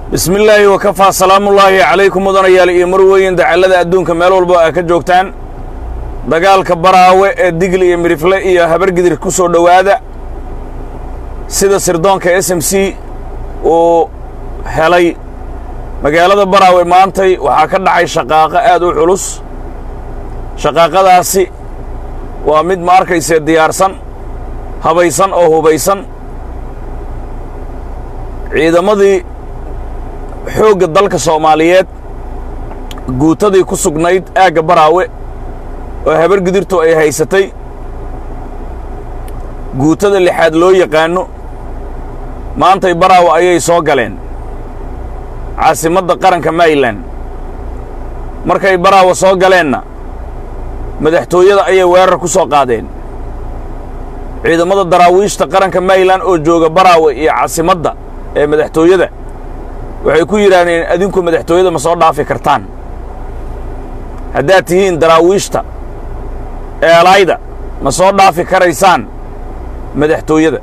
bismi illaahi wakafaa salaamullaahi calaykum mudanayaal iyo marweyn dacallada adduunka meel walba aa ka joogtaan dagaalka baraawe ee digli iyo midhifle iyo habargidir ku soo dhowaada sida sirdoonka s m c uu helay magaalada baraawe maantay waxaa ka dhacay shaqaaqo aad u culus shaqaaqadaasi waa mid ma arkaysee diyaarsan habaysan oo hubaysan ciidamadii xoogga dalka soomaaliyeed guutadii ku sugnayd aagga baraawe oo habargidirtu ay haysatay guutada lixaad loo yaqaanno maantay baraawe ayay soo galeen caasimadda qaranka maryland markay baraawe soo galeenna madaxtooyada ayay weerar ku soo qaadeen ciidamada daraawiishta qaranka maryland oo jooga baraawe iyo caasimadda ee madaxtooyada waxay ku yidhaahdeen adinku madaxtooyada ma soo dhaafi kartaan haddaad tihiin daraawiishta eelaayda ma soo dhaafi karaysaan madaxtooyada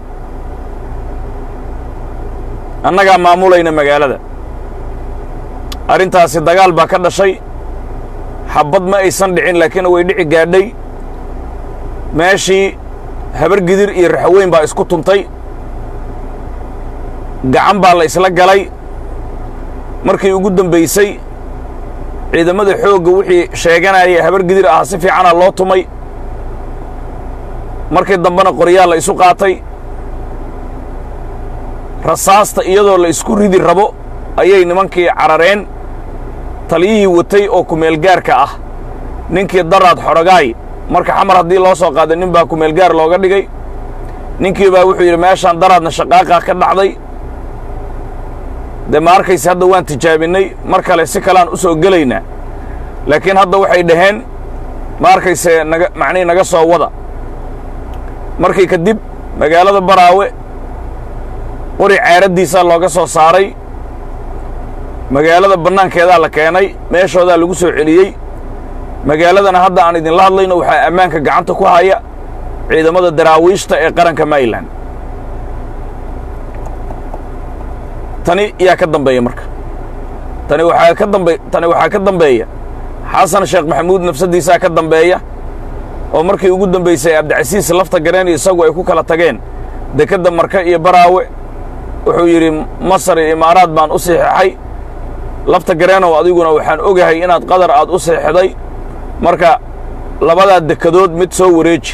annagaa maamulayna magaalada arrintaasi dagaal baa ka dhashay xabbad ma aysan dhicin laakiin way dhici gaadhay meeshii habargidir iyo raxaweyn baa isku tuntay gacan baa la isla galay markii ugu dambaysay ciidamada xoogga wixii sheeganaya habargidir ahaa si fiicana loo tumay markii dambena qoryaa la isu qaatay rasaasta iyadoo la isku ridi rabo ayay nimankii carareen taliyihii watay oo kumeelgaarka ah ninkii daraad xorogaay marka xamar haddii loo soo qaaday nin baa kumeelgaar looga dhigay ninkii baa wuxuu yidhi meeshaan daraadna shaqaaqa ka dhacday dee ma arkayse hadda waan tijaabinnay mar kale si kaleaan u soo gelaynaa laakiin hadda waxay dhaheen ma arkayse naga macnihii naga soo wada markii kadib magaalada baraawe qori ceeraddiisaa looga soo saaray magaalada bannaankeedaa la keenay meeshoodaa lagu soo celiyey magaaladana hadda aan idinla hadlayno waxaa ammaanka gacanta ku haya ciidamada daraawiishta ee qaranka maryland tani yaa ka dambeeya marka tani waxaa ka dambe tani waxaa ka dambeeya xasan sheekh maxamuud nafsaddiisaa ka dambeeya oo markii ugu dambaysay cabdicasiis lafta gareen isagu ay ku kala tageen dekedda marka iyo baraawe wuxuu yidhi masar iyo imaaraad baan u siixixay lafta gareenow adiguna waxaan ogahay inaad qadar aad u seexday marka labadaa dekedood mid soo wareeji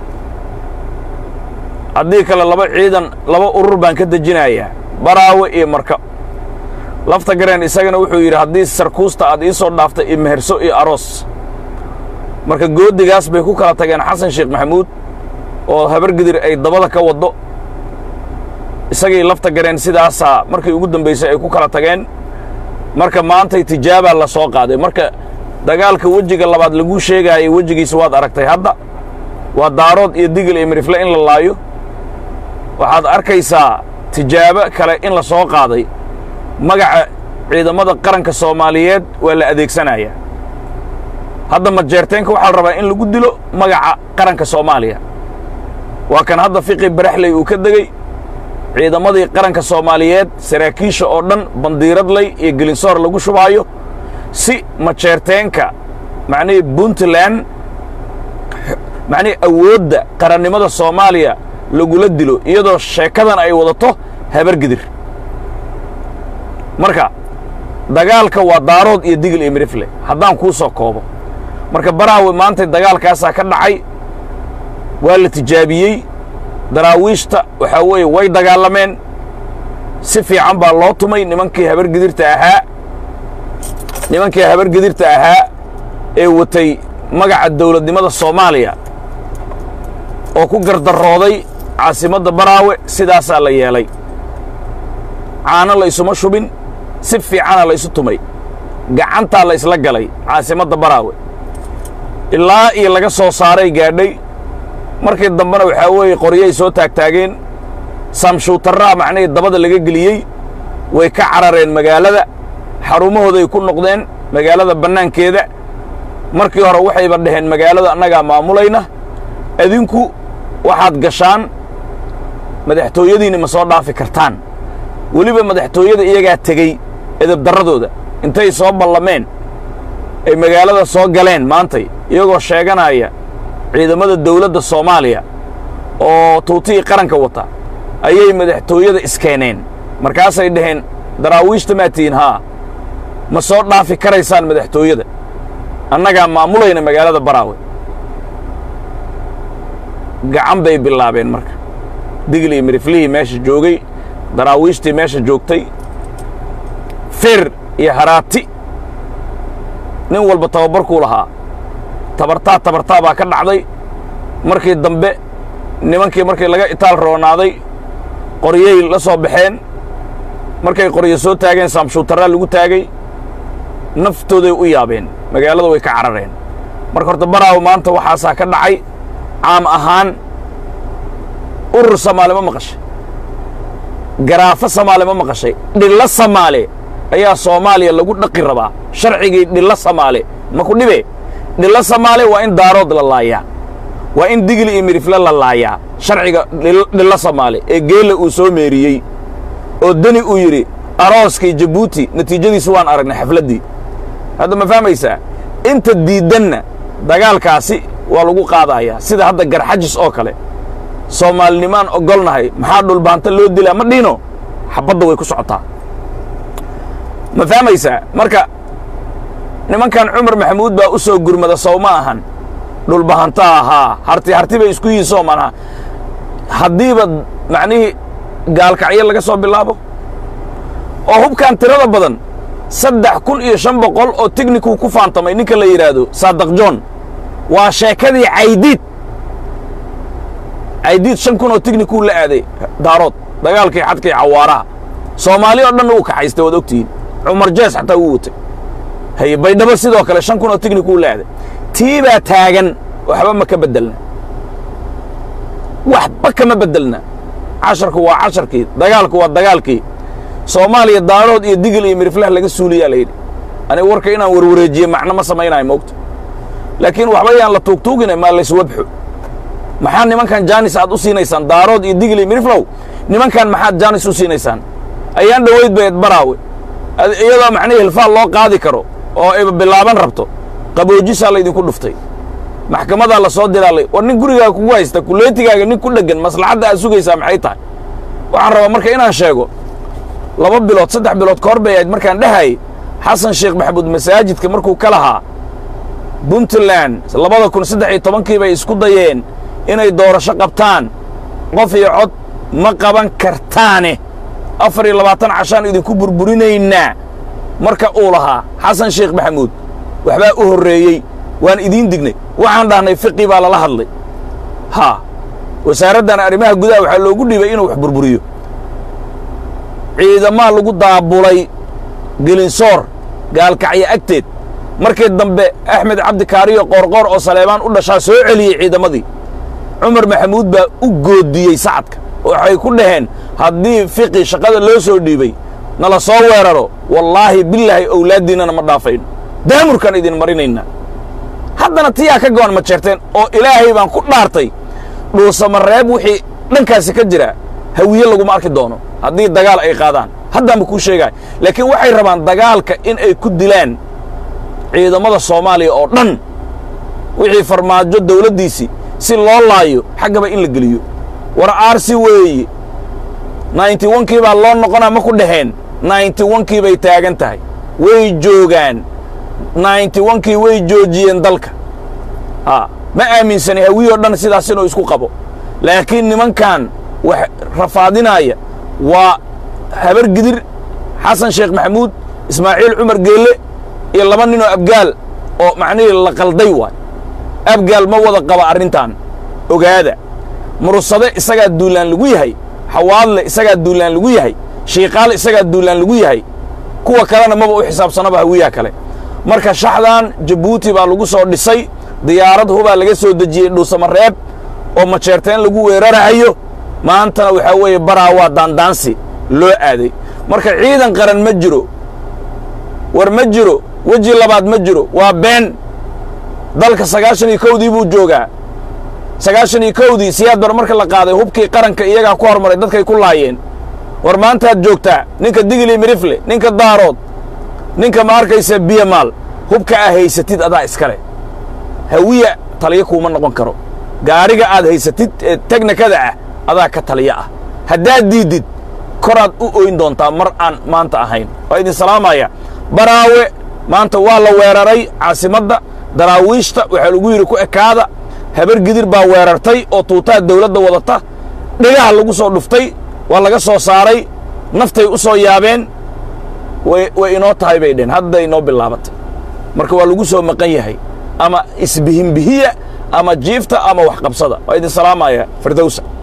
haddii kale laba ciidan laba urur baan ka dejinayaa baraawe iyo marka lafta gareen isagana wuxuu yidhi haddii sarkuusta aad ii soo dhaaftay iyo meherso iyo aroos marka goodigaas bay ku kala tageen xasan sheekh maxamuud oo habargidir ay dabada ka waddo isagii lafta gareen sidaasaa markii ugu dambaysay ay ku kala tageen marka maantay tijaabaa la soo qaaday marka dagaalka wejiga labaad laguu sheegaayay wejigiisa waad aragtay hadda waa daarood iyo digil iyo mirifle in la laayo waxaad arkaysaa tijaabo kale in la soo qaaday magaca ciidamada qaranka soomaaliyeed waa la adeegsanaya hadda majeerteenka waxaa la rabaa in lagu dilo magaca qaranka soomaaliya waa kan hadda fiqi baraxley uu ka degey ciidamadii qaranka soomaaliyeed saraakiisha oo dhan bandiiradley iyo gelinsoor lagu shubaayo si majeerteenka macnihii puntland macnihii awoodda qarannimada soomaaliya lagula dilo iyadoo sheekadan ay wadato habargidir marka dagaalka waa daarood iyo digil iyo mirifle haddaan kuu soo koobo marka baraawe maantay dagaalkaasaa ka dhacay waa la tijaabiyey daraawiishta waxaa weeye way dagaalameen si fiican baa loo tumay nimankii habargidirta ahaa nimankii habargidirta ahaa ee watay magaca dawladnimada soomaaliya oo ku gardarooday caasimadda baraawe sidaasaa la yeelay caano la ysuma shubin si fiicana la ysu tumay gacantaa la ysla galay caasimadda baraawe ilaa iyo laga soo saaray gaadhay markii dambena waxaa weeye qoryay soo taagtaageen saamshuutarraa macnihii dabada laga geliyey way ka carareen magaalada xarumahooday ku noqdeen magaalada bannaankeeda markii hore waxayba dhaheen magaalada annagaa maamulayna adinku waxaad gashaan madaxtooyadiinna ma soo dhaafi kartaan weliba madaxtooyada iyagaa tegey edabdarradooda intay soo ballameen ay magaalada soo galeen maantay iyagoo sheeganaya ciidamada dawladda soomaaliya oo tuutihii qaranka wata ayay madaxtooyada iskeeneen markaasay dhaheen daraawiishta maa tihiin haa ma soo dhaafi karaysaan madaxtooyada annagaa maamulayna magaalada baraawe gacan bay bilaabeen marka digli miriflihii meesha joogay daraawiishtii meesha joogtay fir iyo haraati nin walba tababarkuu lahaa tabartaa tabartaa baa ka dhacday markii dambe nimankii markii laga itaal roonaaday qoryay la soo baxeen markay qoryo soo taageen saamshuutaraa lagu taagay naftooday u yaabeen magaalada way ka carareen marka horta baraawo maanta waxaasaa ka dhacay caam ahaan urur samaale ma maqashay garaafo samaale ma maqashay dhillo samaale ayaa soomaaliya lagu dhaqi rabaa sharcigii dhillo samaale ma ku dhibe dhillo samaale waa in daarood la laayaa waa in digli iyo midifle la laayaa sharciga dhillo samaale ee geella uu soo meeriyey oo deni uu yidhi arooskii jabuuti natiijadiisu waan aragnay xafladdii hadda ma fahmaysaa inta diiddanna dagaalkaasi waa lagu qaadayaa sida hadda garxajis oo kale soomaalinimaan ogolnahay maxaa dhulbaanta loo dilaa ma dhiino xabadda way ku socotaa ma fahmaysaa marka nimankan cumar maxamuud baa u soo gurmada sow ma ahan dhulbahanta ahaa harti harti bay isku yihiin soo manaha haddiiba macnihii gaalkacyo laga soo bilaabo oo hubkan tirada badan saddex kun iyo shan boqol oo tignikuu ku faantamay ninka la yidhaahdo saadaq john waa sheekadii caydiid caydiid shan kun oo tignikuu la aaday daarood dagaalkii xadkii cawaaraha soomaali oo dhanna uu kaxaystay waad ogtihiin cumar jees xataa wuu watay haye baydhabo sidoo kale shan kun oo tignikuu la aaday tii baa taagan waxba ma ka beddelna waxba kama beddelna casharku waa casharkii dagaalku waa dagaalkii soomaaliya daarood iyo digil iyo miriflah laga suuliyaa layidhi aniga warka inaan warwareejiye macno ma samaynayo moogta laakiin waxba yaan la tuugtuugine maa layswabxo maxaa nimankan jaanis aad u siinaysaan daarood iyo digil iyo miriflow nimankan maxaad jaanis u siinaysaan ayaan dhoweyd bayd baraawe iyadoo macnihii hilfaal loo qaadi karo oo ayba bilaaban rabto qaboojisaa laydinku dhuftay maxkamadaa la soo diraalay war nin gurigaaga kugu haysta kuleetigaaga nin ku dheggan maslaxadda aad sugaysaa maxay tahay waxaan rabaa marka inaan sheego laba bilood saddex bilood ka hor bay ahayd markaan dhehayay xasan sheekh maxamuud masaajidka markuu ka lahaa puntland labada kun saddex iyo tobankii bay isku dayeen inay doorasho qabtaan qof iyo cod ma qaban kartaane afar iyo labaatan cashaan idinku burburinaynaa marka uu lahaa xasan sheekh maxamuud waxbaa u horreeyey waan idiin dignay waxaan dhahnay fiqi baa lala hadlay haa wasaaraddan arrimaha gudaha waxaa loogu dhiibay inuu wax burburiyo ciidamaa lagu daabulay gelinsoor gaalkacyo agteed markii dambe axmed cabdi kaariyo qoorqoor oo saleebaan u dhashaa soo celiyey ciidamadii cumar maxamuud baa u goodiyey sacadka waxay ku dhaheen haddii fiqi shaqada loo soo dhiibay nala soo weeraro wallaahi bilaahi owlaaddiinnana ma dhaafayno daamurkaan idin marinaynaa haddana tiyaa ka go'an ma jeerteen oo ilaahay baan ku dhaartay dhuusamareeb wixii dhankaasi ka jira hawiye laguma arki doono haddii dagaal ay qaadaan haddaanba kuu sheegaya laakiin waxay rabaan dagaalka in ay ku dilaan ciidamada soomaaliya oo dhan wixii farmaajo dawladdiisii si loo laayo xaggaba in la geliyo war aarsi weeye nainti wankii baa loo noqonaa ma ku dhaheen nainti wankii bay taagan tahay way joogaan nainti wankii way joojiyeen dalka haa ma aaminsani hawiyoo dhan sidaas inuu isku qabo laakiin nimankan wax rafaadinaya waa habar gidir xasan sheekh maxamuud ismaaciil cumar geelle iyo laba ninoo abgaal oo macnihii la qalday waay abgaal ma wada qaba arrintan ogaada murusade isagaa duulaan lagu yahay xawaadle isagaa duulaan lagu yahay shiiqaal isagaa duulaan lagu yahay kuwa kalena maba u xisaabsanaba hawiyaha kale marka shaxdan jabuuti baa lagu soo dhisay diyaarad hubaa laga soo dejiyey dhuusamareeb oo majeerteen lagu weerarahayo maantana waxaa weeye baraa waa daandaansi loo aaday marka ciidan qaran ma jiro war ma jiro weji labaad ma jiro waa been dalka sagaashan iyo kowdii buu joogaa sagaashan iyo kowdii siyaad bar marka la qaaday hubkii qaranka iyagaa ku hormaray dadkay ku laayeen war maantaad joogtaa ninka digili mirifle ninka daarood ninka ma arkaysa biyamaal hubka aa haysatid adaa iskale hawiya taliyo kuuma noqon karo gaariga aad haysatid ee teknikada ah adaa ka taliyo ah haddaad diiddid koraad u oyn doontaa mar aan maanta ahayn waa idin salaamaya baraawe maanta waa la weeraray caasimadda daraawiishta waxaa lagu yidhi ku ekaada habar gidir baa weerartay oo tuutaha dawladda wadata dhigaha lagu soo dhuftay waa laga soo saaray naftay u soo yaabeen way inoo tahay bay dheheen hadday inoo bilaabatay marka waa lagu soo maqan yahay ama isbihinbihiya ama jiifta ama waxqabsada waa idin salaamaya firdowsa